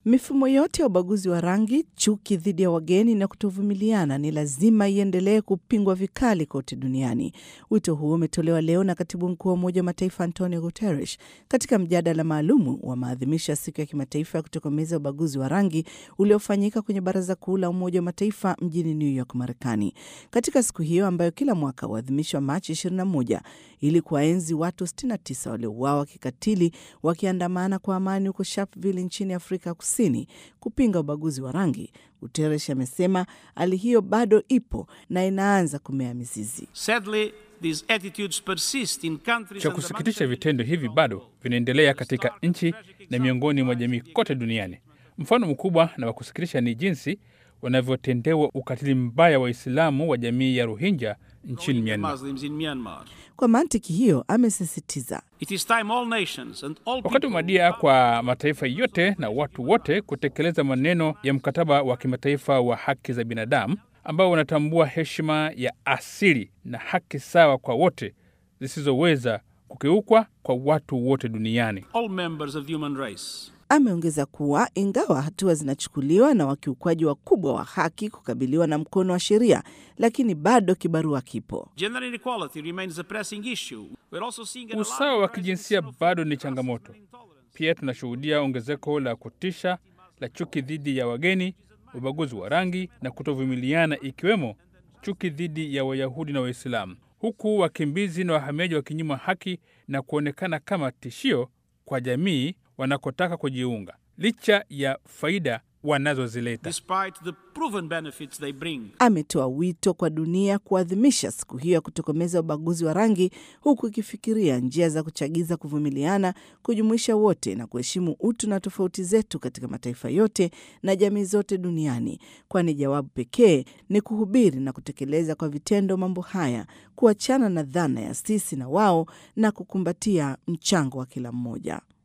Mifumo yote ya ubaguzi wa rangi, chuki dhidi ya wageni na kutovumiliana ni lazima iendelee kupingwa vikali kote duniani. Wito huo umetolewa leo na katibu mkuu wa Umoja wa Mataifa Antonio Guterres katika mjadala maalumu wa maadhimisho ya siku ya kimataifa ya kutokomeza ubaguzi wa rangi uliofanyika kwenye Baraza Kuu la Umoja wa Mataifa mjini New York, Marekani. Katika siku hiyo ambayo kila mwaka huadhimishwa Machi 21 ili kuwaenzi watu 69 waliouawa kikatili wakiandamana kwa amani huko Sharpeville nchini Afrika Kusini kupinga ubaguzi wa rangi, Guterres amesema hali hiyo bado ipo na inaanza kumea mizizi. Sadly, these attitudes persist in countries Cha and kusikitisha, vitendo hivi bado vinaendelea katika nchi na miongoni mwa jamii kote duniani. Mfano mkubwa na wa kusikitisha ni jinsi wanavyotendewa ukatili mbaya Waislamu wa jamii ya Rohingya nchini Myanmar. Muslims in Myanmar. Kwa mantiki hiyo, amesisitiza It is time all nations and all Wakati people umewadia kwa mataifa yote na watu wote kutekeleza maneno ya mkataba wa kimataifa wa haki za binadamu ambao unatambua heshima ya asili na haki sawa kwa wote zisizoweza kukiukwa kwa watu wote duniani. all members of the human race. Ameongeza kuwa ingawa hatua zinachukuliwa na wakiukwaji wakubwa wa haki kukabiliwa na mkono wa sheria, lakini bado kibarua kipo. Gender inequality remains a pressing issue. We're also seeing an Usawa wa alarming kijinsia presence of bado ni racial changamoto. intolerance. Pia tunashuhudia ongezeko la kutisha la chuki dhidi ya wageni, ubaguzi wa rangi na kutovumiliana, ikiwemo chuki dhidi ya Wayahudi na Waislamu, huku wakimbizi na wahamiaji wakinyimwa haki na kuonekana kama tishio kwa jamii wanakotaka kujiunga, licha ya faida wanazozileta. Despite the proven benefits they bring. Ametoa wito kwa dunia kuadhimisha siku hiyo ya kutokomeza ubaguzi wa rangi, huku ikifikiria njia za kuchagiza kuvumiliana, kujumuisha wote na kuheshimu utu na tofauti zetu katika mataifa yote na jamii zote duniani, kwani jawabu pekee ni kuhubiri na kutekeleza kwa vitendo mambo haya, kuachana na dhana ya sisi na wao na kukumbatia mchango wa kila mmoja.